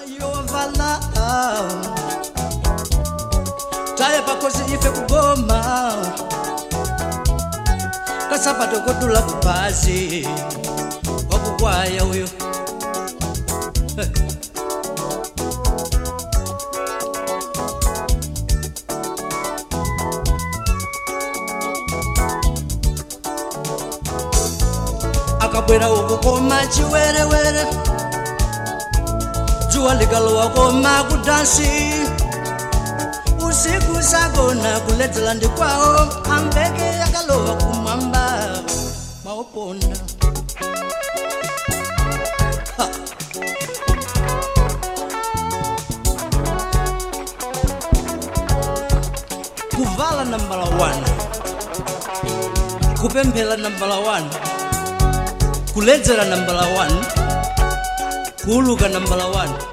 yovala taye pakosi ife kugoma kasapato kotula kupazi wakukwaya uyo akabwera uku koma chiwerewere dzuwa likalowa koma kudansi usiku sagona kuledzera ndi kwawo ambeke yakalowa kumwamba mauponda Ha. kuvala nambala 1 kupemphera nambala 1 kuledzera nambala 1 kuuluka nambala 1